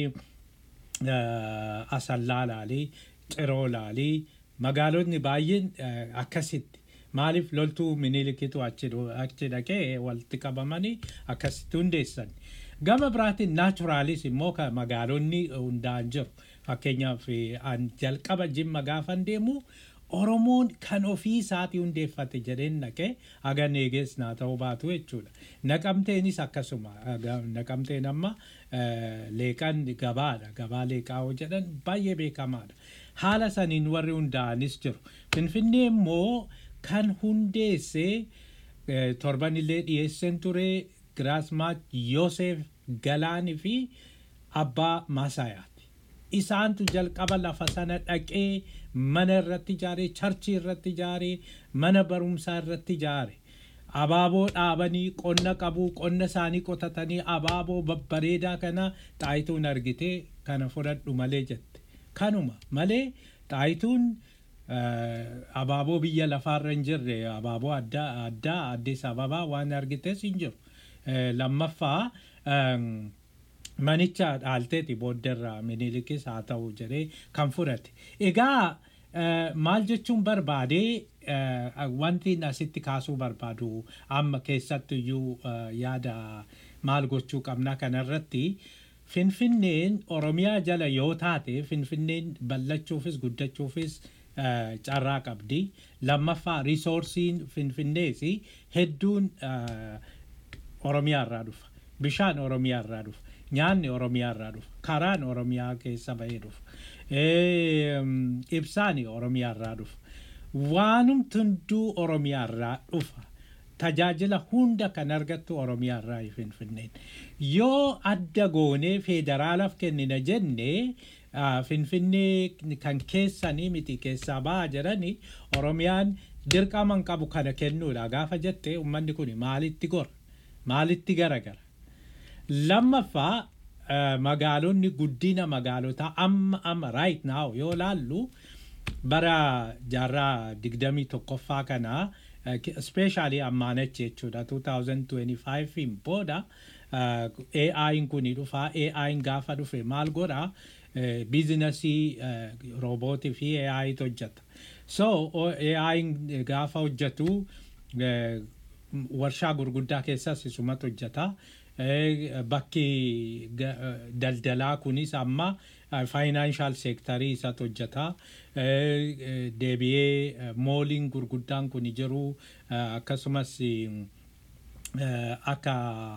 asallaa laalii ciroo laalii magaalonni baay'een eh, akkasitti maaliif loltuu minilikitu achi dho- achi dhaqee walitti qabamanii akkasitti hundeessan gama biraatiin naachuraalis immoo ka magaalonni hundaan jiru fakkeenyaaf eh, an jalqaba jimma gaafan deemu oromoon kan ofii isaatii hundeeffate jedheen naqe haga neegees naa ta'uu baatu jechuudha naqamteenis akkasuma aga- naqamteen amma eh, leeqan gabaadha gabaa leeqaa yoo jedhan baay'ee beekamaadha haala saniin warri hundaa'anis jiru finfinnee immoo kan hundeesse eh, torbanillee dhiyeessen ture giraasmaat yoosef galaani fi abbaa maasayaati isaantu jalqaba lafa sana dhaqee mana irratti ijaare charchii irratti ijaare mana barumsaa irratti ijaare abaaboo dhaabanii qonna qabuu qonna isaanii qotatanii abaaboo babbareedaa kana xaayituun argitee kana fudhadhu malee jette kanuma malee xaayituun eh, abaaboo biyya lafaarra hin jirre abaaboo addaa addaa addis ababaa waan argites hin jiru Eh, lammaffaa em, manicha dhaalteeti booddarraa minilikis haa ta'u jedhee kan fudhate egaa eh, maal jechuun barbaade eh, wanti asitti kaasuu barbaadu amma keessattuyyuu eh, yaada maal gochuu qabna kanarratti finfinneen oromiyaa jala yoo taate finfinneen ballachuufis guddachuufis eh, carraa qabdi lammaffaa riisoorsiin finfinnees hedduun eh, oromiyaa irraa dhufa bishaan oromiyaa irraa dhufa nyaanni oromiyaa irraa dhufa karaan oromiyaa keessa bahee dhufa Eem, ibsaani oromiyaa irraa dhufa waanumti hunduu oromiyaa irraa dhufa tajaajila hunda kan argattu oromiyaa irraa finfinneen yoo adda goonee federaalaaf kennina jenne ah, finfinnee kan keessanii miti keessaa ba'a jedhanii oromiyaan dirqama hin qabu kana kennuudha gaafa jette ummanni kun maalitti gora maalitti garagara lammaffaa eh, magaalonni guddina magaalotaa amma amma right now yoo laallu bara jaarraa digdamii tokkoffaa kana speeshaalii ammaanachi jechuudha 2025 booda AI'n kun dhufaa AI'n gaafa dhufe maal godha biizinasii roobootii fi AI'tu hojjeta so AI'n gaafa hojjetu eh, warshaa gurguddaa keessas isumatu hojjeta Eh, bakki ga- eh, daldalaa kunis amma faayinaanshal seektarii isatu hojjeta Eh, eh, deebi'ee eh, mooliin gurguddaan kun jiru eh, akkasumas eh, akka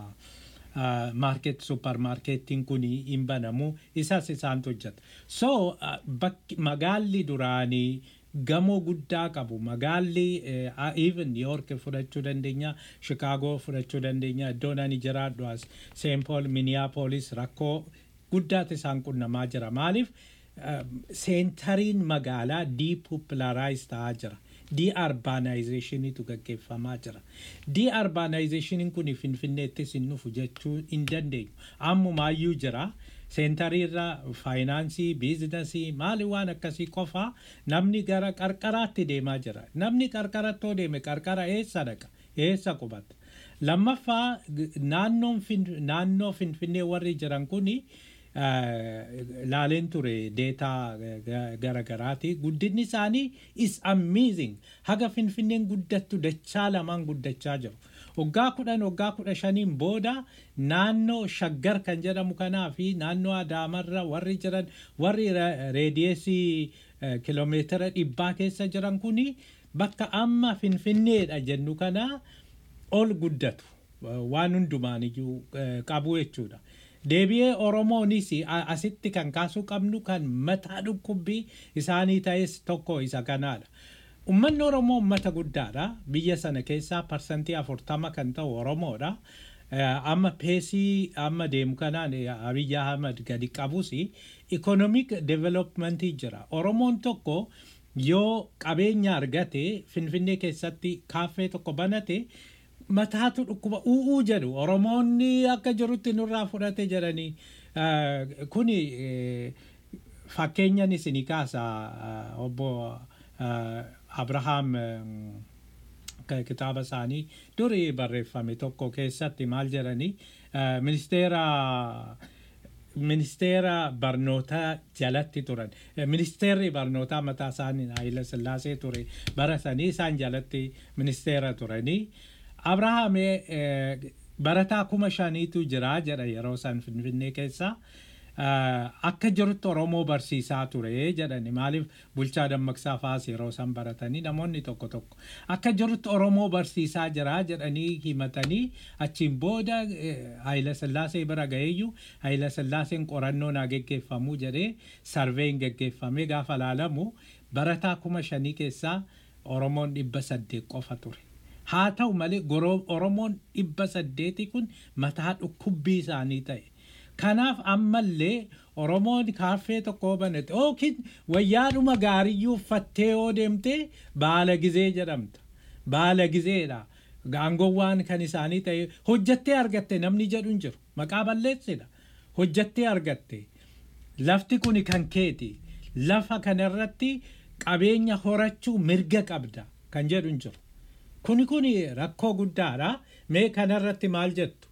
maarket supparmaarkeettiin kun hin banamu isas isaantu hojjeta so ah, bakki magaalli duraanii gamoo guddaa qabu magaalli eh, ah, even New York fudhachuu dandeenya Chicago fudhachuu dandeenya iddoon ani jiraadhu as St. Paul Minneapolis rakkoo guddaatu isaan qunnamaa jira maaliif seentariin magaalaa diipopularize ta'aa jira diarbaanayizeeshiniitu gaggeeffamaa jira diarbaanayizeeshiniin kun finfinneettis hin dhufu jechuu hin dandeenyu ammumaayyuu jira seentariirra faayinaansii biizinasii maali waan akkasii qofaa namni gara qarqaraatti deemaa jira namni qarqarattoo deeme qarqara eessa dhaqa eessa qubata lammaffaa g- naannoon fin- naannoo finfinnee warri jiran kuni laaleen ture deetaa garagaraati guddinni isaanii is amazing haga finfinneen guddattu dachaa lamaan guddachaa jiru waggaa kudhan waggaa kudha shaniin booda naannoo shaggar kan jedhamu kanaa fi naannoo adaamarra warri jiran warri ra- reediyeesii eh, kiloomeetira dhibbaa keessa jiran kuni bakka amma finfinneedha jennu kana ol guddatu waan hundumaan iyyuu eh, qabu jechuudha. Deebi'ee Oromoonis a- asitti kan kaasuu qabnu kan mataa dhukkubbii isaanii ta'es tokko isa kanaadha. Uummanni Oromoo uummata guddaadha. Biyya sana keessaa parsantii afurtama kan ta'u Oromoodha. Eh, Amma peesii amma deemu kanaan eh, Abiyyi Ahmad gadi qabus ikonomik developmentii jira. Oromoon tokko yoo qabeenya argate Finfinnee keessatti kaaffee tokko banate mataatu dhukkuba u'uu jedhu oromoonni akka jirutti nurraa fudhate jedhanii eh, kuni eh, fakkeenyan isinii kaasa eh, obbo eh, abrahaam eh, ka- kitaaba isaanii durii barreeffame tokko keessatti maal jedhanii eh, ministeera ministeera barnootaa jalatti turan Eh, ministeerri barnootaa mataa isaanii Haayila Sillaasee ture bara sanii isaan jalatti ministeera turanii Abrahaam eh, barataa kuma shaniitu jira jedha yeroo san finfinnee keessa Eh, akka jirutti Oromoo barsiisaa ture jedhani maaliif bulchaa dammaqsaa faas yeroo san baratanii namoonni tokko tokko akka jirutti Oromoo barsiisaa jira jedhanii himatanii achiin booda eh, Haayila Sillaasee bira ga'eeyyu Haayila Sillaaseen qorannoo naa geggeeffamuu jedhee sarveen geggeeffamee gaafa laalamu barataa kuma shanii keessaa Oromoon dhibba saddeet qofa ture. Haa ta'u malee goroo- Oromoon dhibba saddeeti kun mataa dhukkubbii isaanii ta'e. Kanaaf ammallee Oromoon kaaffee tokko banate yookiin wayyaadhuma gaariyyuu uffattee yoo deemte baala gizee jedhamta. Baala gizeedha. Gaangowwaan kan isaanii ta'e hojjattee argatte namni jedhu hin jiru. Maqaa balleessidha. Hojjattee argatte. Lafti kun kan keeti. Lafa kanarratti qabeenya horachuu mirga qabda kan jedhu hin jiru. Kuni kuni rakkoo guddaadha. Mee kanarratti maal jettu?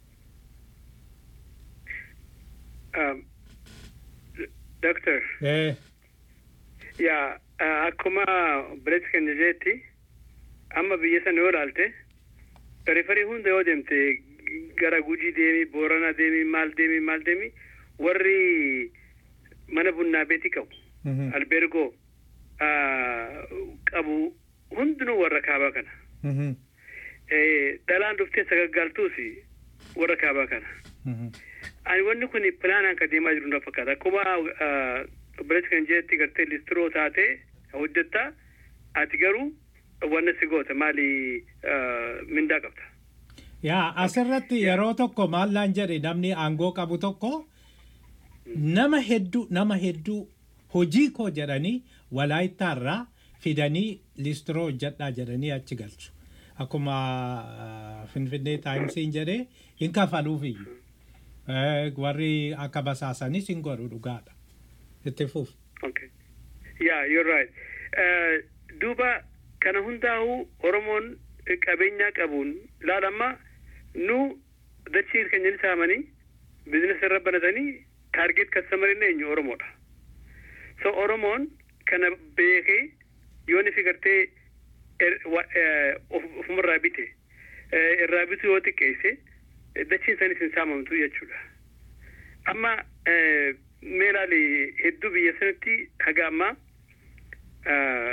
Um, Doctor, Eh, yaa uh, akkuma bireetti kan jetti amma biyya sana yoo ilaalte periferii hunda yoo deemte gara gujii deemi boorana deemi maal deemi maal deemi warri mana bunnaa beetii qabu mhm, albergoo uh, qabu hundinuu warra kaabaa kana mhm, Eh, dhalaan dhuftee sagaggaaltuus warra kaabaa kana mhm. ani wanni kun pilaanaan ka deemaa jiru na fakkaata akkuma bireetti kan jetti gartee listiroo taate hojjetta ati garuu wanna si goota maali ah, mindaa qabda Yaa asirratti yeroo tokko maallaan jedhe namni aangoo qabu tokko nama hedduu nama hedduu hojii koo jedhanii walaayittaarraa fidanii listiroo hojjedhaa jedhanii achi galchu. Akkuma ah, Finfinnee Taayimsiin jedhee hin kafaluufiyyuu. Eh, Warri akka basaasanis hin godhu dhugaadha. Itti fuuf. Okay. Yeah, you're right. Uh, duuba kana hundaa'u Oromoon qabeenyaa qabuun laalamma nu dachii keenya ni saamanii bizinesa irra banatanii taargeet kastamarinn eenyu Oromoodha. So Oromoon kana beekee yoo ni figartee er- wa- eh, of- ofumarraa bite eh, irraa bitu yoo xiqqeesse eh, dachiin isaaniis hin saamamtu jechuudha. amma eh, mee ilaali hedduu biyya sanatti haga ammaa ah,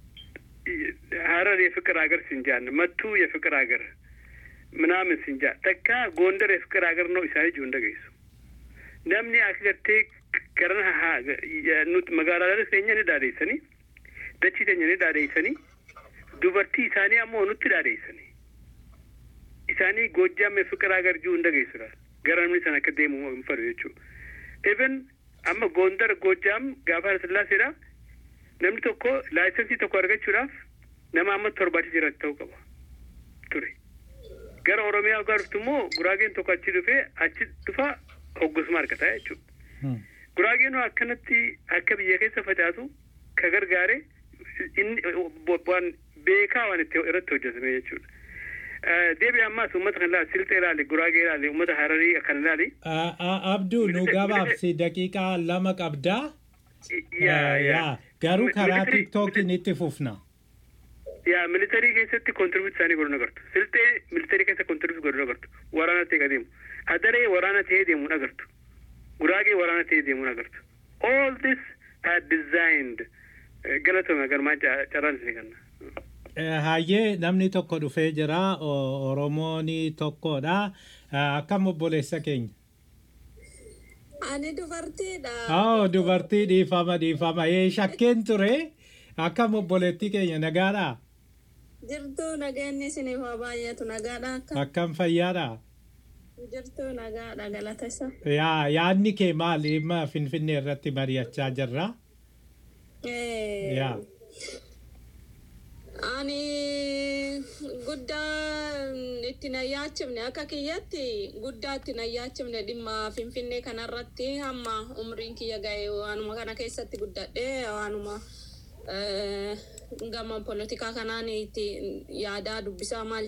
ሀረር የፍቅር ሀገር ሲንጃን መቱ የፍቅር ሀገር ምናምን ሲንጃ ተካ ጎንደር የፍቅር ሀገር ነው ኢሳኒ ጁ እንደገይሱ ነምኒ አክገቴ ከረን ኑት መጋላ ኬኛ ni dhaadheessanii dachii teenya ni dhaadheessanii dubartii isaanii ammoo nutti dhaadheessanii isaanii goojjaam fiqir hagar juu hunda geessudha gara namni sana akka deemu hin fedhu jechuudha even amma goondar goojjaam gaafa sillaaseedha namni tokko laayisensii tokko argachuudhaaf nama amma torbaatii jiraatu ta'uu qaba ture gara oromiyaa ogaa dhuftu immoo guraageen tokko achi dhufee achi dhufa hoggosuma argata jechuudha guraageen akkanatti akka biyya keessa facaasu ka gargaare inni waan beekaa waan itti irratti hojjetame jechuudha. Deebi ammaas uummata kan ilaali silxee ilaali guraagee ilaali uummata hararii kan ilaali. Abduu nu gabaabsi daqiiqaa lama qabdaa. Yaa yaa. Garuu karaa Military- tiktookiin itti fufna. yaa militarii keessatti kontribuut isaanii godhuu agartu silxee militarii keessa kontribuut godhuu agartu waraana ta'e deemu adaree waraana ta'ee deemuun agartu guraagee waraana ta'ee deemuun agartu all this are designed Eh, galatoomi agarmaa carraan isin kenna. Eh, Hayyee namni tokko dhufee jira o- Oromoon tokkodha. Eh, Akkam obboleessa keenya. Ani dubartiidha. Oh, dubartii dhiifama dhiifama. Ee shakkeen ture. Akkam obboleettii keenya nagaadha. Jirtuu nageenyi isiniif haa baay'atu nagaadha akka Akkam fayyaadha. jirtuu nagaadha galata isa. Yaa yaadni kee maali? Dhimma Finfinnee irratti mari'achaa jirra. Eh, Yaa. Ani guddaa itti na yaachifne akka kiyyatti guddaa itti na yaachifne dhimma finfinnee kanarratti hamma umriin kiyya ga'e waanuma kana keessatti guddadhe waanuma eh, gama polotikaa kanaan itti yaadaa dubbisaa maal